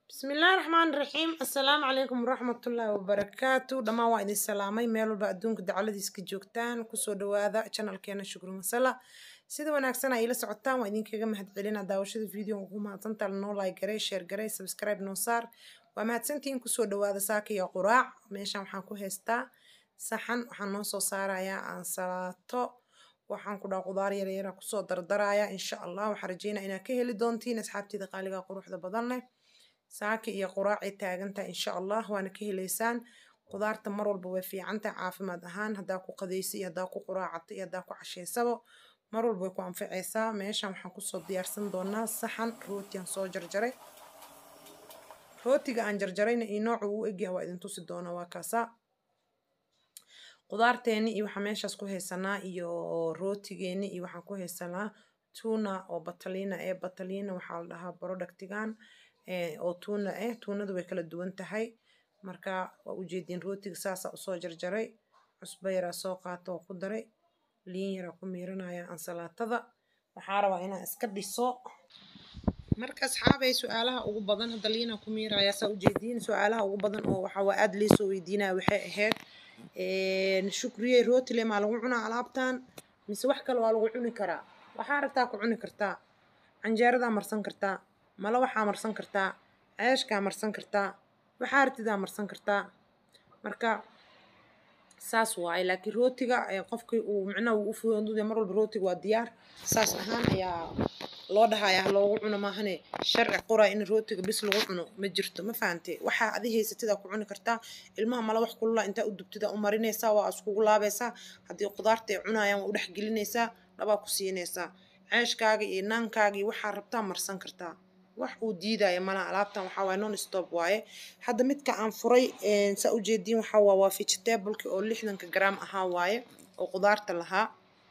bismillaahi raxmaani raxiim assalaamu calaykum waraxmatullaahi wabarakaatu dhammaan waa idin salaamay meel walba adduunka dacaladiis ka joogtaan kusoo dhawaada janalkeena shukri masala sida wanaagsan ay ila socotaan waa idinkaga mahadcelina daawashada videoga ugu mahadsantaa noo like garey share garey subscribe noo saar waa mahadsantihiin kusoo dhawaada saaka iyo quraac meeshan waxaan ku haystaa saxan waxaan noo soo saarayaa aansalaato waxaan ku dhaha qudaar yaryara kusoo dardaraya insha allah waxaan rajeynaa inaad ka heli doontiin asxaabteeda qaaliga quruxda badan leh saaki iyo quraacay taagantaha insha allah waana ka heleysaan qudaarta mar walba way fiicantahay caafimaad ahaan haddaa ku qadaysa iyo haddaa ku quraacata iyo haddaa ku cashaysaba mar walba way ku anficaysaa meeshan waxaan kusoo diyaarsan doonaa saxan rootiyan soo jarjaray rootiga aan jarjarayna iyo nooca uu egyahay waa idin tusi doonaa waa kaasaa qudaarteeni iyo waxaan meeshaas ku haysanaa iyo rootigeeni iyo waxaan ku haysanaa tuna oo bataliina ee bataliina waxaa la dhahaa productigan oo tuuna ah tuunadu way kala duwan tahay marka waa ujeediin rootiga saasaa usoo jarjaray cusbo yaraa soo qaata oo ku daray liin yaraa ku miiranaya ansalaatada waxaa rabaa inaan iska dhiso marka asxaabay su-aalaha ugu badan hadda liinaa ku miiraya saa ujeediin su-aalaha ugu badan oo waxaa waa aada liisoo weydiinaya waxay ahayd shukriye rootile maa lagu cunaa alaabtan mise wax kale waa lagu cuni karaa waxaa rabtaa ku cuni kartaa canjeeradaa marsan kartaa mala waxaa marsan kartaa ceeshkaa marsan kartaa waxaa artidaa marsan kartaa marka saas waaye laakiin rootiga qofkii uu micnaha uu u fududay mar walba rootiga waa diyaar saas ahaan ayaa loo dhahaya loogu cuno maahane sharci qoraa in rootiga bis lagu cuno ma jirto ma fahante waxaa adi haysatidaa ku cuni kartaa ilmaha mala wax kulula intaa u dubtidaa u marinaysaa waa iskugu laabaysaa haddii qudaarta ay cunayaan waa u dhex gelinaysaa dhabaa ku siinaysaa ceeshkaaga iyo naankaaga iyo waxaa rabtaa marsan kartaa wax uu diidaya malaha alaabtan waxaa waaye non stop waaye hadda midka aan furay saa ujeediin waxaa waa waa vegetableki oo lixdanka gram ahaa waaye oo qudaarta lahaa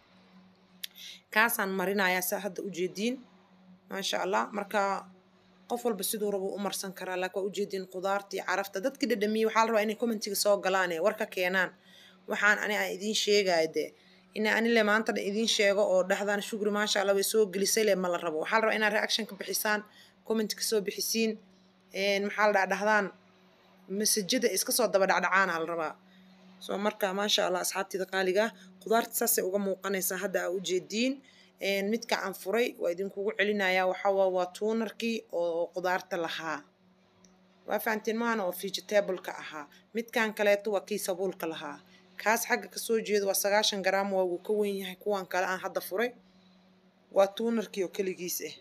kaasaan marinayaa saa hadda ujeediin maasha allah marka qof walba siduu rabo u marsan karaa laakiin waa ujeediin qudaarta iyo carafta dadkii dhadhamiyey waxaa la rabaa inay commentiga soo galaan ee warka keenaan waxaan ani aan idiin sheegaya dee ina anile maanta dhan idiin sheego oo dhahdaan shugri maasha allah way soo gelisay le ma la rabo waxaa la rabaa inaad reaction ka bixisaan comment kasoo bixisiin maxaa la dhaha dhahdaan masajada iska soo daba dhacdhacaana la rabaa soo marka maasha allah asxaabteeda qaaliga qudaarta saasay uga muuqanaysaa hadda aa ujeediin midka aan furay waa idinkugu celinayaa waxaa waa tuunarkii oo qudaarta lahaa waa fahantiin maana oo vegetableka ahaa midkan kaleeto waa kii sabuulka lahaa kaas xagga kasoo jeedo waa sagaashan garaam waa wuu ka wen yahay kuwan kale aan hadda furay waa tuunarkii oo keligiis ah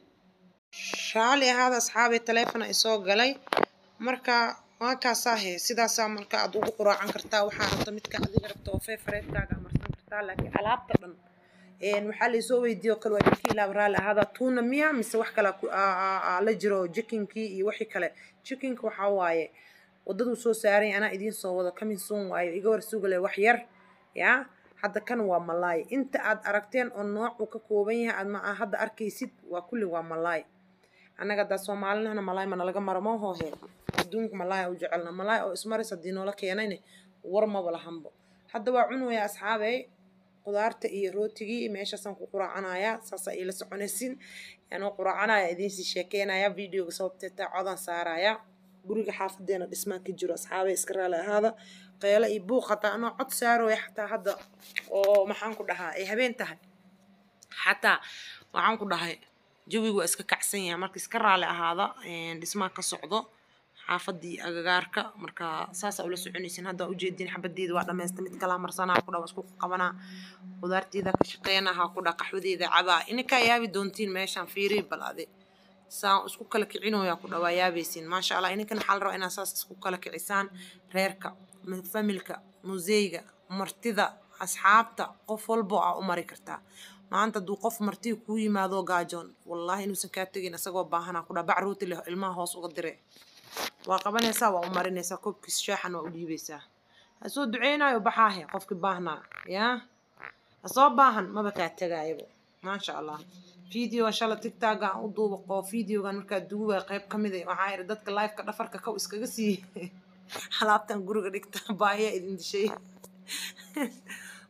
raali ahaada asxaabay taleefon ay soo galay marka waa kaasaahe sidaasaa marka aad ugu quraacan kartaa waxaa rabta midka adiga rabta oo fefareedkaaga marsan kartaa laakiin alaabta dhan waxaa laysoo weydiiye oo kale waa idinka ilaaba raali ahaada tuuna miya mise wax kale la jiro jikinkii iyo wixii kale jikinka waxaa waaye wadaduu soo saaray anaa idiin soo wado kamin soon waayo iga war sugale wax yar yaa hadda kan waa malaay inta aad aragteen oo nooc uu ka kooban yahay aad ma hadda arkaysid waa kulli waa malaay annaga haddaa soomaalinahna malaay mana laga maro ma hoohe adduunka malaay u jecelna malaay oo ismaris haddii noola keenayne war maba lahanbo hadda waa cunwaya asxaabey qudaarta iyo rootigii meeshaasaan ku quraacanayaa saasaa iila soconaysin yaanoo quraacanaya idiinsii sheekeynaya videoga sababteeta codaan saaraya guriga xaafadeena dhismaan ka jiro asxaabey iska raali ahaada qeelo iyo buuq hataa anoo cod saarooya xataa hadda oo maxaan ku dhahaa ay habeen tahay xataa waxaan ku dhahay jawigu waa iska kacsan yahay marka iska raali ahaada dhismaa ka socdo xaafadii agagaarka marka saasaa ula soconaysin hadda ujeediin xabadeeda waa dhamaysta mid kalaa marsanaa ku dha waa isku qabanaa qudaarteeda ka shaqeynahaa ku dha qaxwadeeda cabaa ininkaa yaabi doontiin meeshaan fiiri bal ade saan isku kala kicinoyaa ku dhawaa yaabaysin maasha allah ininkan waxaa la rabaa inaad saas isku kala kicisaan reerka familka museyga martida asxaabta qof walbo aa u mari kartaa maanta hadduu qof martii kuu yimaado gaajoon wallaahi inuusan kaa tegin isagoo baahanaa ku dhaa bac rooti leh ilmaha hoos uga dire waa qabanaysaa waa u marinaysaa koobkiis shaaxan waa u dhiibaysaa hasoo duceynayo baxaahe qofkii baahnaa yaa hasoo baahan maba kaa tegayabo maasha allah videogan shala tigtaaga aan u duuba oo videogan markaa duubaya qayb ka mid a waxaa idhi dadka lifeka dhafarka kow iskaga siiyey alaabtan guriga dhigta baayaa idin dishay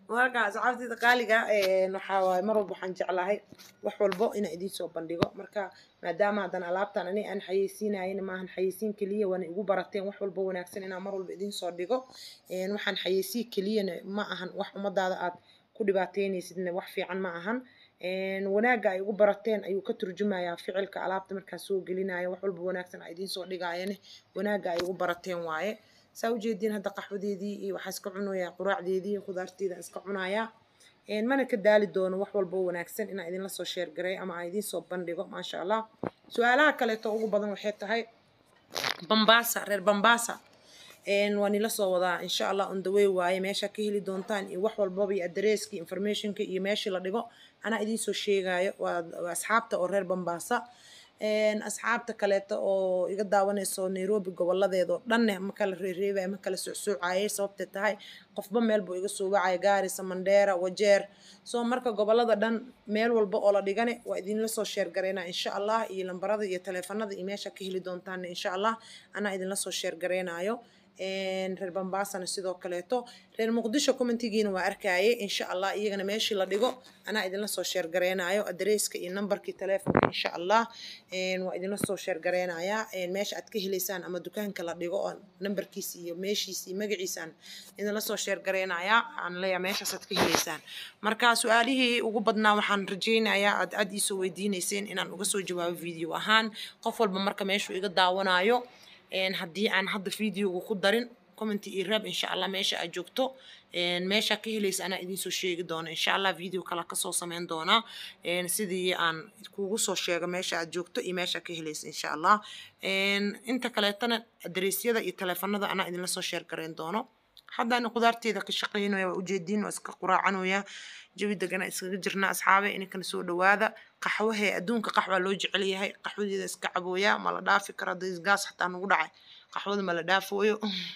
marka asxaabtayda qaaliga waxaa waaye mar walba waxaan jeclahay wax walbo inaan idiin soo bandhigo marka maadaama haddana alaabtan ani aan xayeysiinayana maahan xayeysiin keliya waana igu barateen wax walbo wanaagsan inaan mar walba idiin soo dhigo waxaan xayeysiin keliyana ma ahan wax ummadaada aad ku dhibaateynaysidna wax fiican ma ahan wanaagga ay ugu barateen ayuu ka turjumayaa ficilka alaabta markaa soo gelinayo wax walba wanaagsan a idiin soo dhigaayane wanaagga ay ugu barateen waaye saa ujeediin hadda qaxwadeedii iyo waxaa iska cunayaa quraacdeedii khudaarteeda iska cunayaa mana ka daali doono wax walbo wanaagsan inaan idinla soo sheergaray ama aan idiin soo bandhigo maasha allah su-aalaha kaleeto ugu badan waxay tahay bambasa reer bambasa waa nila soo wadaa insha allah on the way waaye meesha ka heli doontaan iyo wax walbaba iyo adresski informationka iyo meeshii la dhigo anaa idiin soo sheegayo waa asxaabta oo reer bambasa asxaabta kaleeto oo iga daawanayso nairobi goboladeeda oo dhanne ma kala reereebaya ma kala socsoocayay sababtay tahay qofba meel buu iga soo wacaya gaarisa mandheera wajeer soo marka gobolada dhan meel walba oo la dhigane waa idinla soo sheergareynaa insha allah iyo lambarada iyo taleefanada iyo meesha ka heli doontaan insha allah anaa idinla soo sheergareynayo reer bambasana sidoo kaleeto reer muqdisho commentigiina waa arkaaye insha allah iyagana meeshii la dhigo anaa idinla soo sheergareynayo adresska iyo nambarkii taleefonka insha allah waa idinla soo sheergareynayaa meesha aad ka heleysaan ama dukaanka la dhigo oo nambarkiisa iyo meeshiisa iyo magaciisaan idinla soo sheergareynayaa aan leeyahay meeshaas aad ka heleysaan marka su-aalihii ugu badnaa waxaan rajeynayaa aad aad iisoo weydiineyseen inaan uga soo jawaabo video ahaan qof walba marka meeshuu iga daawanayo haddii aan hadda videoga ku darin commenty iyo raab insha allah meesha aad joogto meesha ka helaysa anaa idiin soo sheegi doona insha allah video kale kasoo sameyn doonaa sidii aan kugu soo sheego meesha aad joogto iyo meesha ka helaysa insha allah inta kaleetana adreesyada iyo taleefanada anaa idinla soo sheer gareyn doono haddaan qudaarteeda ka shaqeynaya waa ujeediin waa iska quraacanaya jawi degana iskaga jirna asxaabe ininkana soo dhawaada qaxwahee adduunka qaxwaa loo jecel yahay qaxwadeeda iska cabooya ma la dhaafi karo gaas xataa nagu dhacay qaxwada ma la dhaafooyo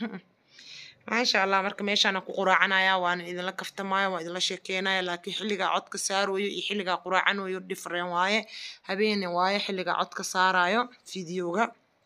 maasha allah marka meeshaana ku quraacanaya waana idinla kaftamaya waa idinla sheekeynaya laakiin xilligaa codka saarayo iyo xilligaa quraacanayo different waaye habeene waaye xilligaa codka saarayo videoga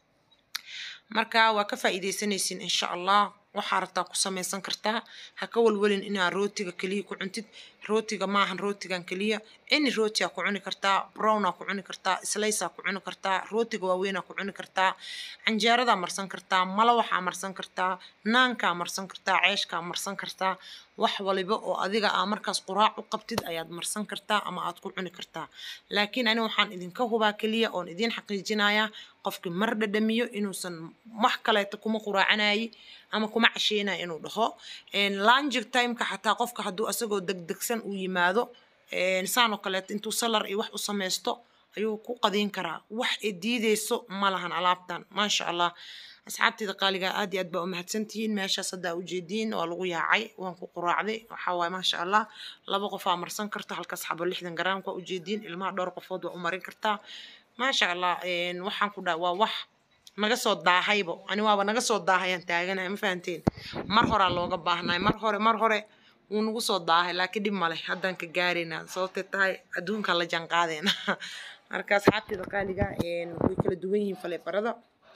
marka waa ka faa'iidaysanaysiin insha allah waxaa rabtaa ku samaysan kartaa ha ka walwalin inaad rootiga keliya ku cuntid rootiga maahan rootigan keliya any rootiyaa ku cuni kartaa brownaa ku cuni kartaa slaysaa ku cuni kartaa rootiga waaweynaa ku cuni kartaa canjeeradaa marsan kartaa malawaxaa marsan kartaa naankaa marsan kartaa ceeshkaa marsan kartaa wax waliba oo adiga aa markaas quraac u qabtid ayaad marsan kartaa ama aad ku cuni kartaa laakiin ani waxaan idinka hubaa keliya oon idiin xaqiijinayaa qofkii mar dhadhamiyo inuusan wax kaleeto kuma quraacanayi ama kuma casheynayo inuu dhaho langi timeka xataa qofka hadduu asagoo degdegsan uu yimaado saanoo kaleeto intuu salar iyo wax u samaysto ayuu ku qadiin karaa wax ay diideyso ma lahan alaabtan maasha allah asxaabteeda qaaligaa aad iyo aad baa u mahadsantihiin meeshaas haddaa ujeediin waa lagu yaacay waan ku quraacday waxaa waaye maasha allah laba qofaa marsan karta halkaas xabo lixdan garaamka ujeediin ilmaha dhowr qofood waa u marin kartaa maasha allah waxaan ku dhaha waa wax naga soo daahaybo ani waaba naga soo daahayaan taaganahay ma fahanteen mar horaa looga baahnaay mar hore mar hore wuu nagu soo daahay laakiin dhib male haddaan ka gaaraynaa sababtay tahay adduunka la janqaadeena marka asxaabteeda qaaliga way kala duwan yihiin faleebarada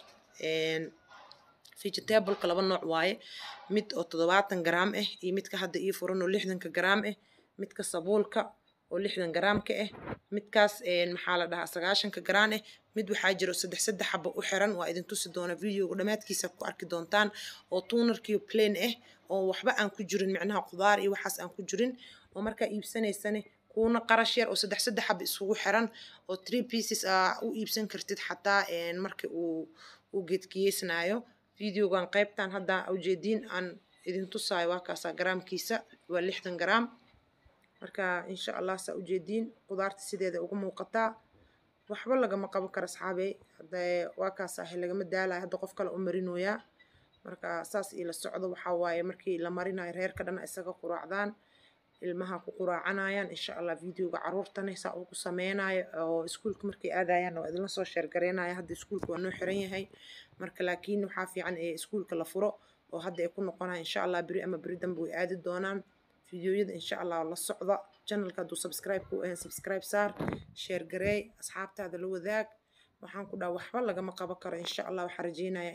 vegetableka laba nooc waaye mid oo toddobaatan garaam ah iyo midka hadda ii furan oo lixdanka garaam ah midka sabuulka oo lixdan garaamka ah midkaas maxaa la dhahaa sagaashanka garaan ah mid waxaa jiro saddex saddex xabo u xiran waa idin tusi doona videoga dhammaadkiisa ku arki doontaan oo tuunarkiyo plain ah oo waxba aan ku jirin micnaha qudaar iyo waxaas aan ku jirin oo markaa iibsanaysane kuuna qarash yar oo saddex saddex xabo isugu xiran oo three pieces aa u iibsan kartid xataa marka uu uu geedkiyeysnaayo videogan qaybtan hadda ujeediin aan idin tusaayo waa kaasaa garaamkiisa waa lixdan garaam marka insha allah saa ujeediin qudaarta sideeda uga muuqataa waxba lagama qaban karo asxaabey hadee waa kaasaah lagama daalayo hadda qof kale u marinooyaa marka saas ila socdo waxaa waaye markii la marinayo reerka dhan isaga quraacdaan ilmaha ku quraacanayaan insha allah videoga caruurtana saa ugu sameynayo oo iskuulka markay aadayaan waa idinla soo sheergareynaya hadda iskuulka waa noo xiran yahay marka laakiin waxaa fiican ee iskuulka la furo oo hadda ay ku noqonaya insha allah beri ama beri dambe way aadi doonaan fideoyada insha allah la socda channelka hadduu subscribe ku ahayn subscribe saar share gareey asxaabtaada la wadaag waxaan ku dhaha waxba lagama qaban karo insha allah waxaa rajeynayaa inaad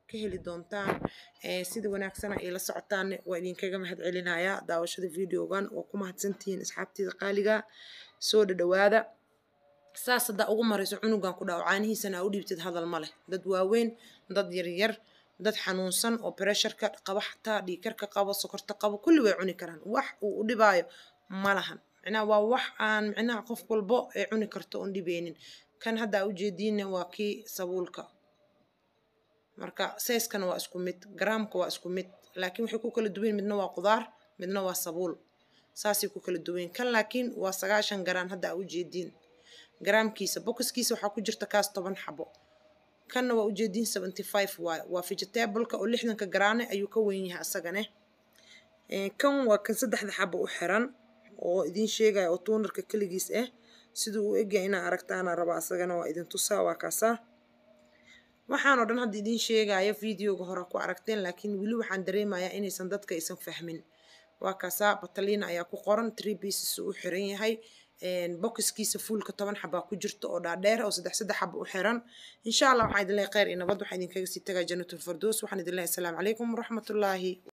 ka heli doontaan sida wanaagsana ay la socotaanne waa idinkaga mahad celinayaa daawashada videogan waa ku mahadsantihiin asxaabteeda qaaliga soo dhadhawaada saas haddaa ugu marayso cunugan ku dhaco caanihiisana aa u dhiibtid hadal ma leh dad waaweyn dad yaryar dad xanuunsan oo bresharka qabo xataa dhiikarka qabo sokorta qabo kulli way cuni karaan wax uu u dhibaayo ma lahan micnaha waa wax aan micnaha qof walbo ay cuni karto oon dhibeynin kan hadda aa ujeediinna waa kii sabuulka marka sayskana waa isku mid garaamka waa isku mid laakiin waxay ku kala duwan midna waa qudaar midna waa sabuul saasay ku kala duwan kan laakiin waa sagaashan garaan hadda aa ujeediin garaamkiisa bokiskiisa waxaa ku jirta kaas toban xabo kanna waa ujeediin seventy five waay waa vegetableka oo lixdanka garaane ayuu ka weyn yahay asagane kan waa kan saddexda xabo u xiran oo idin sheegaya oo tuunarka keligiis ah siduu u egyahay inaa aragtaana raba asagana waa idin tusaa waa kaasaa waxaan oo dhan hadda idin sheegaya videoga hore ku aragteen laakiin weli waxaan dareemayaa inaysan dadka aysan fahmin waa kaasaa bataliina ayaa ku qoran tree pieces u xiran yahay bokiskiisa fuulka toban xabaa ku jirta oo dhaadheer oo saddex saddex xaba u xiran insha allah waxaan idin leehay kheyr iyo nabad waxaan idinkaga sii tagaa jannatul fardoos waxaan idin leehay asalaamu calaykum waraxmatullaahi